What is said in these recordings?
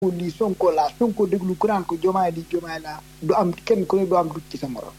lii sonko laa sonko déglu ku naan ko jomaay lii jomaay laa du am kenn ku ne du am dugg ci sa morom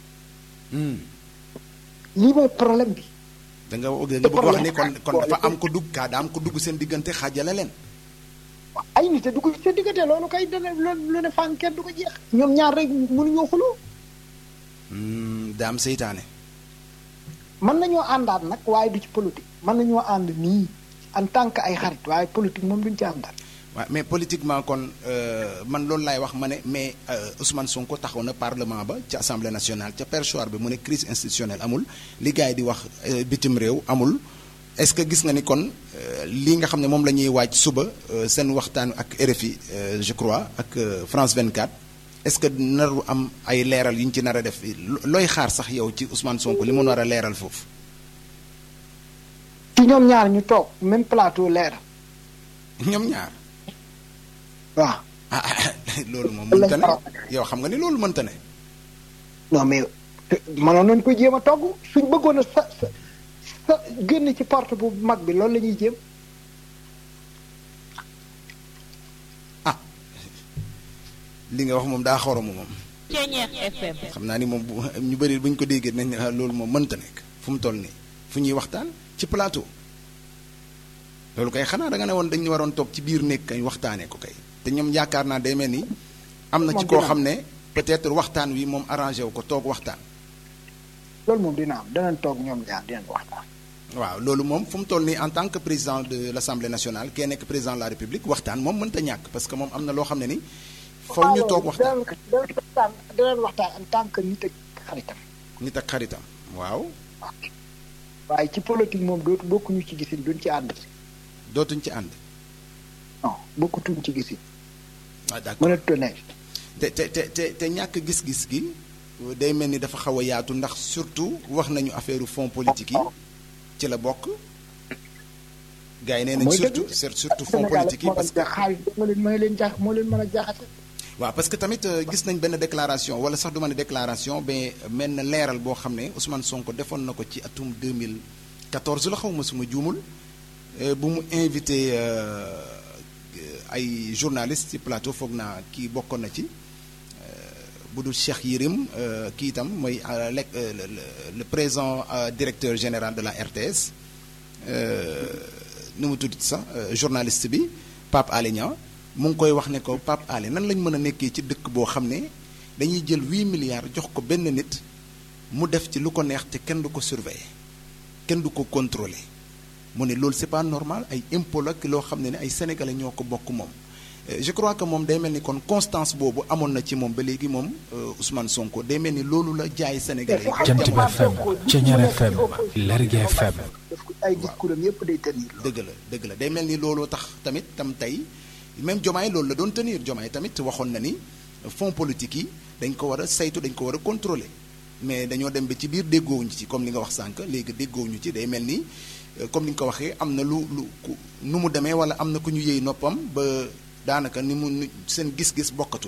lii mooy problème bi da nga da nga bëgg wax ni kon kon dafa am ko dugg kaa daa am ko dugg seen diggante xaajale leen ay nit a dugg ci seen diggante loolu kay dana loolu lu ne fànn kenn du ko jeex ñoom ñaar rek mënuñoo xuloo daa am seytaane mën nañoo àndaat nag waaye du ci politique mën nañoo ànd nii en tant que ay xarit waaye politique moom duñ ci àndaat waaw mais politiquement kon man loolu laay wax ma ne mais Ousmane Sonko taxaw na parlement ba ca assemblée nationale ca perchoir bi mu ne crise institutionnelle amul li gars yi di wax bitim réew amul est-ce que gis nga ni kon lii nga xam ne moom la ñuy waaj suba seen waxtaan ak RFI je crois ak France 24 est-ce que naru am ay leeral yu ñu ci nar a def looy xaar sax yow ci Ousmane Sonko li mu nar a leeral foofu. ci ñoom ñaar ñu toog même plateau leeral. ñoom ñaar. waaw. ah loolu moom mënta ne yow xam nga ni loolu mënta ne. non mais mënoon nañu ko jéem a togg suñ bëggoon a sa sa sa génn ci porte bu mag bi loolu la ñuy jéem. ah li nga wax moom daa xoromu moom. Ceeñeex FM. xam naa ni moom bu ñu bëri bu ñu ko déggee nañ ne loolu moom mënta nekk fu mu toll nii fu ñuy waxtaan ci plateau. loolu kay xanaa da nga ne woon dañu waroon toog ci biir nekk kay waxtaanee ko kay te ñoom yaakaar naa day mel ni. am na ci koo xam ne peut-être waxtaan wi moom arrangé wu ko toog waxtaan. loolu moom dina am danañ toog ñoom ñaar dinañ waxtaan. waaw loolu moom fu mu toll nii en tant que président de l'Assemblée nationale kee nekk président de la République waxtaan moom mënta ñàkk parce que moom am na loo xam ne ni. faw ñu toog waxtaan danañ waxtaan en tant que nit ak xaritam. nit ak xaritam waaw. waaye ci politique moom dootu bokkuñu ci gisin duñ ci ànd. dootuñ ci ànd. non bokkutuñ ci gisin. ah d'accord mënatu ne. te te te te te ñàkk gis-gis gi day mel ni dafa xaw a yaatu ndax surtout wax nañu affaire fonds politique yi ci la bokk. gars yi nee nañ surtout surtout fonds politique yi parce que xaalis moo leen moo leen jaax moo leen mën a jaaxase. waaw parce que tamit gis nañ benn déclaration wala sax du ma ne déclaration mais mel na leeral boo xam ne Ousmane Sonko defoon na ko ci atum 2014 la xaw ma suma juumul bu mu invité ay journalistes ci plateau foog naa kii bokkoon na ci bu dul Cheikh Yérim kii itam mooy le présent directeur général de la RTS nu mu tudd sax journaliste bi Pape Alé Niang mu ngi koy wax ne ko Pape Alé nan lañ mën a nekkee ci dëkk boo xam ne dañuy jël huit milliards jox ko benn nit mu def ci lu ko neex te kenn du ko surveiller kenn du ko contrôler mu ne loolu c'est pas normal ay impôt la loo xam ne ne ay sénégalais ñoo ko bokk moom. je crois que moom day mel ni kon constance boobu amoon na ci moom ba léegi moom Ousmane Sonko day mel ni loolu la jaay sénégalais yi. Jant bi FM Ceeñeer FM Lergui FM. ay discours am yëpp day tenir. dëgg la dëgg la day mel ni looloo tax tamit tam tey même Diomaye loolu la doon tenir Diomaye tamit waxoon na ni fonds politique yi dañ ko war a saytu dañ ko war a contrôler mais dañoo dem ba ci biir déggoowuñu ci comme li nga wax sànq léegi déggoowuñu ci day mel ni comme ni nga ko waxee am na lu lu nu mu demee wala am na ku ñu yëy noppam ba daanaka ni mu seen gis-gis bokkatul.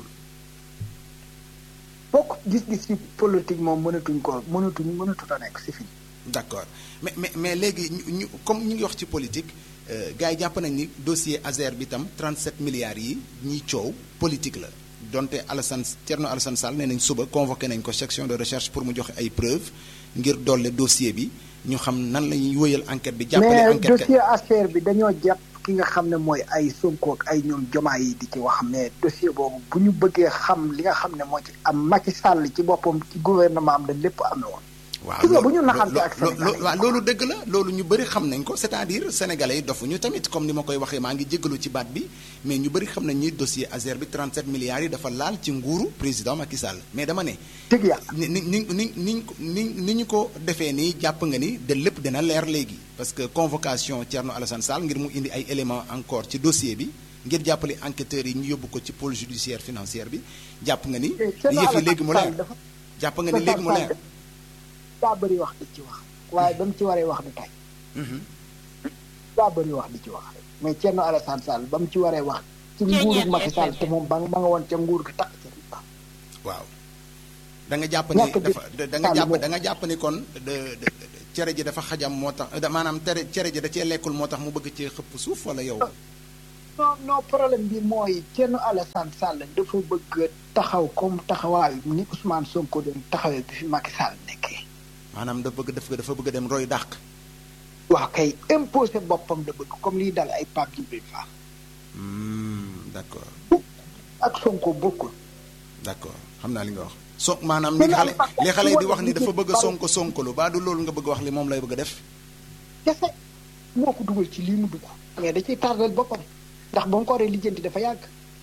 bokk gis-gis ci politique moom mënatuñ ko mënatuñ mënatut a nekk c'est fini. d'accord mais mais mais léegi ñu comme ñu ngi wax ci politique gars yi jàpp nañ ni dossier Azer bi tam 37 milliards yi ñiy coow politique la donte Alassane Thierno Alassane Sall nee nañ suba convoqué nañ ko section de recherche pour mu joxe ay preuves ngir dolle dossier bi ñu xam nan la ñuy wëyal enquête bi. jàppale enquête mais dossier Azer bi dañoo jàpp ki nga xam ne mooy ay Sonko ak ay ñoom jomaa yi di ci wax mais dossier boobu bu ñu bëggee xam li nga xam ne moo ci am Macky Sall ci boppam ci gouvernement am dañ lépp amee woon. waaw bu ñu naxante ak loolu waaw loolu dëgg la loolu ñu bëri xam nañ ko c'est-à-dire sénégalais yi dofuñu tamit comme ni ma koy waxee maa ngi jéggalu ci baat bi mais ñu bëri xam nañ ni dossier Azer bi 37 milliards yi dafa laal ci nguuru président Macky Sall mais dama ne. dëgg yàlla ni ni ni ni ni ni ni ñu ko defee nii jàpp nga ni de lépp dina leer léegi parce que convocation Thierno Alassane Sall ngir mu indi ay éléments encore ci dossier bi ngir jàppale enquêteurs yi ñu yóbbu ko ci pôle judiciaire financière bi jàpp nga ni. yëf yi léegi mu leer jàpp nga ni léegi mu leer. daa bëri wax di ci wax waaye ba mu ci waree wax du tay daa bëri wax di ci wax mais Thierno Alassane Sall ba mu ci waree wax ci nguuru Macky Sall te moom ba nga nga woon ca nguur gi takk ca waaw da nga jàpp ni dafa da nga jàpp da nga jàpp ni kon cere ji dafa xajam moo tax maanaam tere cere ji da cee lekkul moo tax mu bëgg cee xëpp suuf wala yow non non problème bi mooy Thierno Alassane Sall dafa bëgg taxaw comme taxawaayu ni Ousmane Sonko doon taxawee bi fi Macky Sall nekkee. maanaam dafa bëgg dafa dafa bëgg a dem roy dàq. waaw kay imposé boppam la bëgg comme liy dal ay Pape Djibril Fall. d'accord. ak Sonko bokkul. d'accord xam naa li nga wax. so maanaam li xale li xale yi di wax ni dafa bëgg a sonko sonkolu baa du loolu nga bëgg wax li moom lay bëgg a def. kese moo ko dugal ci lii mu dugg. mais da ciy tardel boppam ndax ba mu ko waree lijjanti dafa yàgg.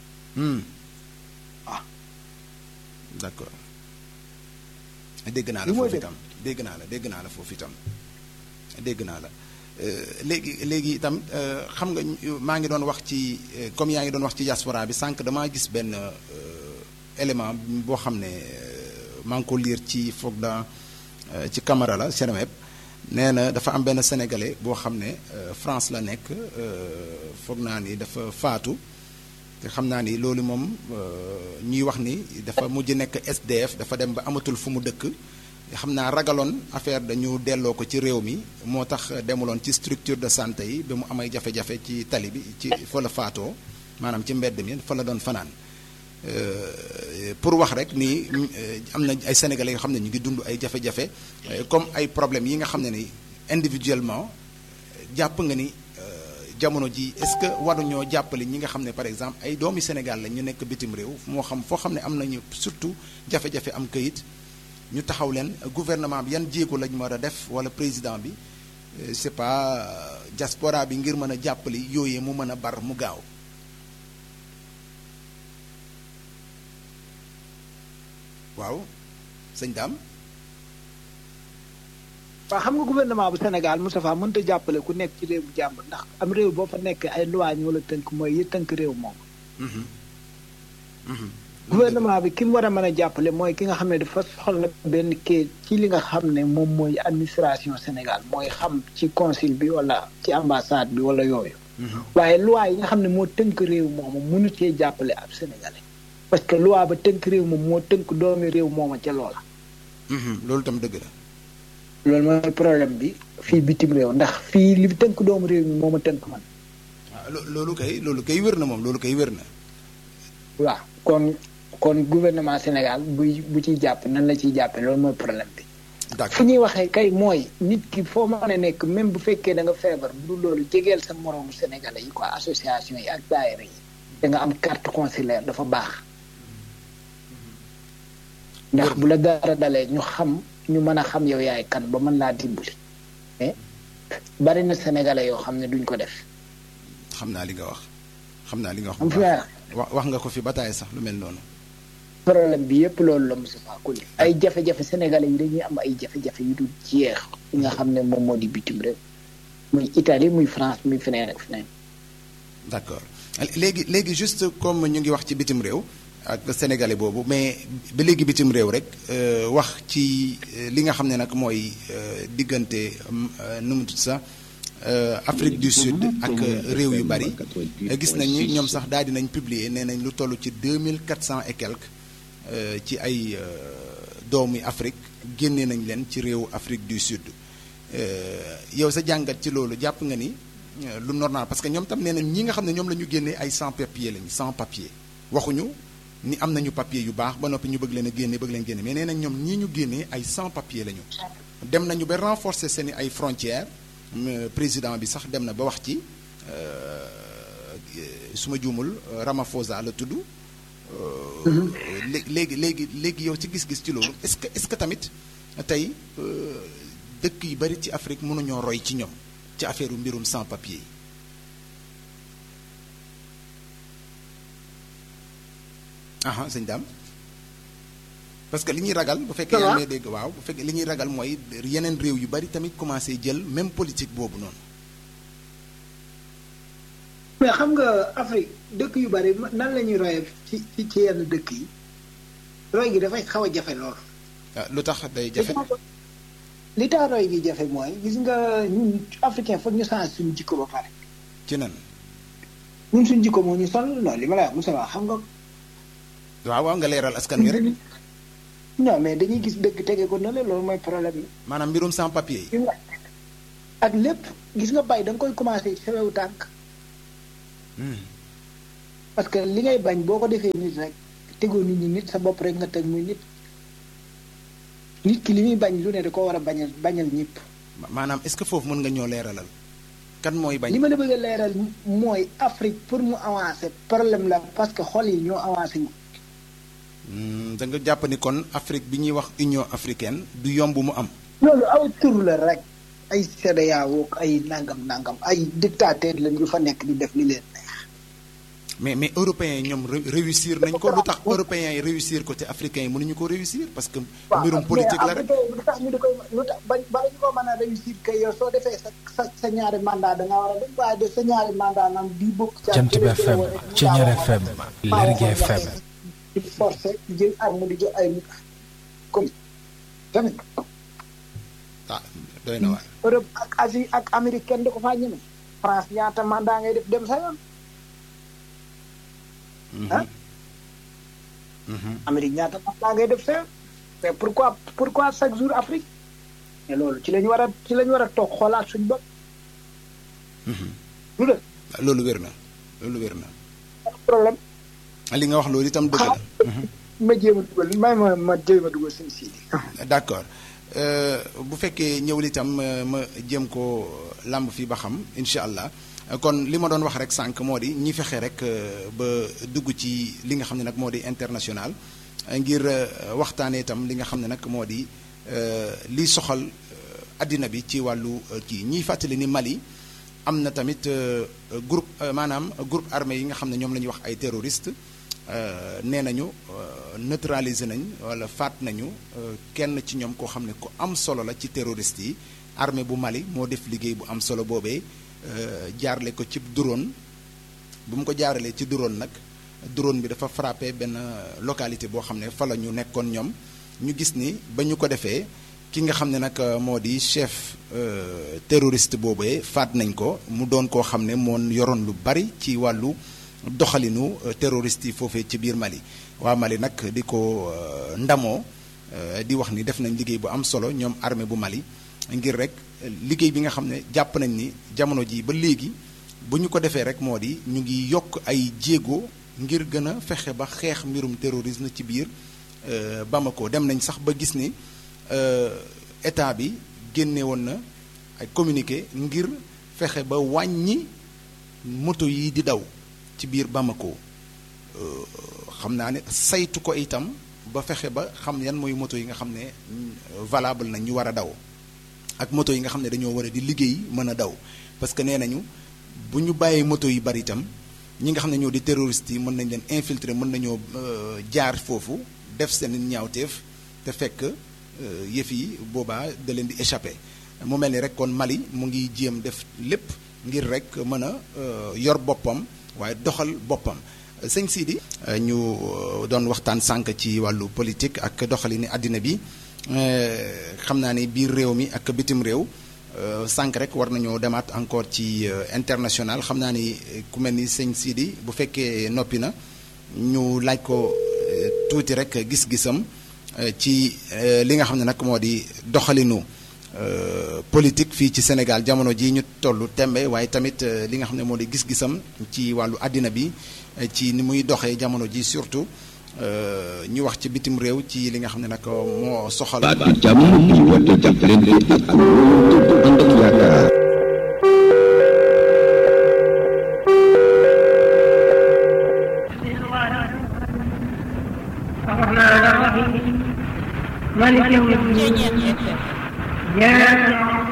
waaw. d'accord. dégg naa la foofu itam dégg naa la dégg naa la foofu itam dégg naa la léegi léegi itam xam nga maa ngi doon wax ci comme yaa ngi doon wax ci diaspora bi sànq damaa gis benn élément boo xam ne maa ngi ko liir ci foog da ci Camara la Seneweb nee na dafa am benn sénégalais boo xam ne France la nekk foog naa ni dafa faatu te xam naa ni loolu moom ñuy wax ni dafa mujj nekk SDF dafa dem ba amatul fu mu dëkk xam naa ragaloon affaire dañu delloo ko ci réew mi moo tax demuloon ci structure de santé yi ba mu amay jafe-jafe ci tali bi ci fa la faatoo maanaam ci mbedd mi fa la doon fanaan pour wax rek ni am na ay sénégalais yoo xam ne ñu ngi dund ay jafe-jafe comme ay problèmes yi nga xam ne ni individuellement jàpp nga ni jamono ji est-ce que waruñoo jàppale ñi nga xam ne par exemple ay doomi Sénégal la ñu nekk bitim réew moo xam foo xam ne am nañu surtout jafe-jafe am kayit ñu taxaw leen gouvernement bi yan jéego lañ war a def wala président bi c'est pas diaspora bi ngir mën a jàppali yooyee mu mën a bar mu gaaw waaw sëñ Dame. waaw xam nga gouvernement bu Sénégal Moustapha mënut a jàppale ku nekk ci réew bu jàmbur ndax am réew boo fa nekk ay loi ñoo la tënk mooy yi tënk réew moom. gouvernement bi ki mu war a mën a jàppale mooy ki nga xam ne dafa soxla benn kii ci li nga xam ne moom mooy administration Sénégal mooy xam ci consul bi wala ci ambassade bi wala yooyu. waaye loi yi nga xam ne moo tënk réew moomu mënu cee jàppale ab sénégalais. parce que loi ba tënk réew moom moo tënk doomi réew mooma ca loola. loolu tam dëgg la. loolu mooy problème bi fii bitim réew ndax fii li tënk doomu réew mi moom a tënk man. waaw loolu kay loolu kay wér na moom loolu kay wér na. waaw kon kon gouvernement Sénégal buy bu ciy jàpp nan la ciy jàppee loolu mooy problème bi. d'accord fu ñuy waxee kay mooy nit ki foo mën a nekk même bu fekkee da nga feebar bu dul loolu jegeel sa moroomu sénégalais yi quoi association yi ak daayira yi. da nga am carte consulaire dafa baax. ndax bu la dara dalee ñu xam. ñu mën a xam yow yaay kan ba mën laa dimbali mais bari na sénégalais yoo xam ne duñ ko def. xam naa li nga wax. xam naa li nga wax. am fi wax wax nga ko fi bataay sax lu mel noonu. problème bi yëpp loolu la Moustapha Koli ay jafe-jafe sénégalais yi dañuy am ay jafe-jafe yu dul jeex yi nga xam ne moom moo di bitim réew muy Italie muy France muy feneen ak feneen. d'accord léegi léegi juste comme ñu ngi wax ci bitim réew. ak sénégalais boobu mais ba léegi bitim réew rek wax ci li nga xam ne nag mooy diggante nu mu tudd sax Afrique du Sud ak réew yu bari gis nañu ñoom sax daal dinañ publier nee nañ lu toll ci deux mille quatre cent et quelques ci ay doomi Afrique génne nañ leen ci réew Afrique du Sud yow sa jàngat ci loolu jàpp nga ni lu normal parce que ñoom tam nee nañ ñi nga xam ne ñoom la ñu génnee ay sans papier lañ sans papier waxuñu. ni am nañu papier yu baax ba noppi ñu bëgg leen a génne bëgg leen génne mais nee nañ ñoom ñii ñu génnee ay sans papier lañu. dem nañu ba renforcer seen ay frontières président bi sax dem na ba wax ci su ma juumul Ramaphosa la tudd. léegi léegi léegi yow ci gis-gis ci loolu est-ce que est-ce que tamit tey dëkk yu bari ci Afrique mënuñoo roy ci ñoom ci affaire mbirum sans papier yi. aha sëñ Dame parce que li ñuy ragal bu fekkee yaa ngi dégg waaw bu fekkee li ñuy ragal mooy yeneen réew yu bari tamit commencé jël même politique boobu noonu. mais xam nga Afrique dëkk yu bari nan la ñuy royee ci ci ci yenn dëkk yi roy gi dafay xaw a jafe lool. lu tax day jafe. li tax roy gi jafe mooy gis nga ñun africain foog ñu change suñu jikko ba pare. ci nan. ñun suñu jikko moo ñu sonal non li ma la wax Moussa xam nga. waaw waaw nga leeral askan wi rek. non mais dañuy gis dëgg tege ko na la loolu mooy problème yi. maanaam mbirum sans papier yi. ak lépp gis nga bay da nga koy commencé ci sa wewu tànk. parce que li ngay bañ boo ko defee nit rek tegoo nit ñi nit sa bopp rek nga teg muy nit nit ki li muy bañ lu ne da ko war a bañal bañal ñëpp. maanaam est-ce que foofu mën nga ñoo leeralal kan mooy bañ. li ma la bëgg a leeral mooy Afrique pour mu avancer problème la parce que xol yi ñoo avancé ñu. da nga jàpp ni kon Afrique bi ñuy wax Union africaine du yomb mu am. loolu aw tur la rek ay CEDEAO ay nangam nangam ay dictateur lañ yu fa nekk di def li leen neex. mais mais européens yi ñoom réussir nañ ko lu tax européens yi réussir ko te africains yi mënuñu ko réussir parce que. mbirum politique la rek lu tax ñu di koy lu tax ba ba ñu ko mën a réussir kay yow soo defee sa sa sa ñaari mandat da nga war a dem waaye de sa ñaari mandat naan bii bokk. Jant bi FM Thiéniere FM Lergui FM. di forcé jël arme di jël ay nit comme tamit. ah doy na waar. Europe ak Asie ak Amérique kenn du ko faa ñeme. France ñaata mandat ngay def dem sa yoon. ah. Amérique ñaata mandat ngay def sa yoon. mais pourquoi pourquoi chaque jour Afrique. mais loolu ci la ñu war a ci la ñu war a toog xoolaat suñu bopp. lu dëgg. loolu wér na loolu wér na. problème. li nga wax loolu itam dëgg la. ma jéem a dugal may ma ma jéem a dugal suñu siidi. d'accord bu fekkee ñëwul itam ma jéem ko làmb fii ba xam incha allah kon li ma doon wax rek sànq moo di ñi fexe rek ba dugg ci li nga xam ne nag moo di international ngir waxtaanee itam li nga xam ne nag moo di li soxal addina bi ci wàllu kii ñiy fàttali ni Mali. am na tamit groupe maanaam groupe armé yi nga xam ne ñoom la ñuy wax ay terroriste nee nañu neutraliser nañ wala faat nañu kenn ci ñoom koo xam ne ku am solo la ci terroriste yi armée bu Mali moo def liggéey bu am solo boobee jaarle ko ci drone bu mu ko jaaralee ci drone nag drone bi dafa frappé benn localité boo xam ne fa la ñu nekkoon ñoom ñu gis ni ba ñu ko defee ki nga xam ne nag moo di chef terroriste boobee faat nañ ko mu doon koo xam ne moo yoroon lu bari ci wàllu doxalinu terroriste yi foofee ci biir Mali waa Mali nag di ko ndamoo di wax ni def nañ liggéey bu am solo ñoom armée bu Mali ngir rek liggéey bi nga xam ne jàpp nañ ni jamono ji ba léegi bu ñu ko defee rek moo di ñu ngi yokk ay jéego ngir gën a fexe ba xeex mbirum terrorisme ci biir Bamako dem nañ sax ba gis ni état bi génne woon na ay communiqué ngir fexe ba wàññi moto yi di daw ci biir Bamako xam naa ne saytu ko itam ba fexe ba xam yan mooy moto yi nga xam ne valable na ñu war a daw ak moto yi nga xam ne dañoo war a di liggéey mën a daw parce que nee nañu bu ñu bàyyee moto yi bari itam ñi nga xam ne ñoo di terroristes yi mën nañ leen infiltrer mën nañoo jaar foofu def seen ñaawteef te fekk yëf yi boobaa da leen di échappé mu mel ni rek kon Mali mu ngi jéem def lépp ngir rek mën a yor boppam waaye doxal boppam sëñ Sidi ñu doon waxtaan sànq ci wàllu politique ak doxalini àddina bi xam naa ni biir réew mi ak bitim réew sànq rek war nañoo demaat encore ci international xam naa ni ku mel ni sëñ Sidi bu fekkee noppi na ñu laaj ko tuuti rek gis-gisam ci li nga xam ne nag moo di doxalinu politique fii ci Sénégal jamono ji ñu tollu tembe waaye tamit li nga xam ne moo di gis-gisam ci wàllu àddina bi ci ni muy doxee jamono ji surtout ñu wax ci bitim réew ci li nga xam ne nag moo soxal. baat jàmm di woote jàppalante ak wóolu ànd ak yaakaar. الرحمن الرحيم مالك يوم الدين إياك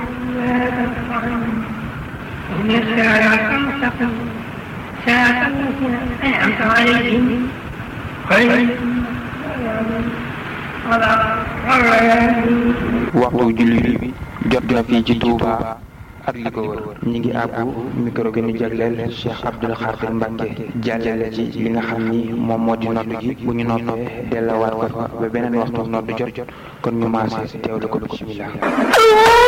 نعبد وإياك نستعين اهدنا الصراط المستقيم صراط الذين أنعمت عليهم غير waxtu julli bi jot na fii ci Touba ak li ko wër ñi ngi àbbu micro gi ñu jagleel Cheikh Abdoul Khadir Mbacke jàllale ci li nga xam ni moom moo di nodd gi bu ñu noppee dellawaat ko fa ba beneen waxtu nodd jot kon ñu maase teewlu ko bismillah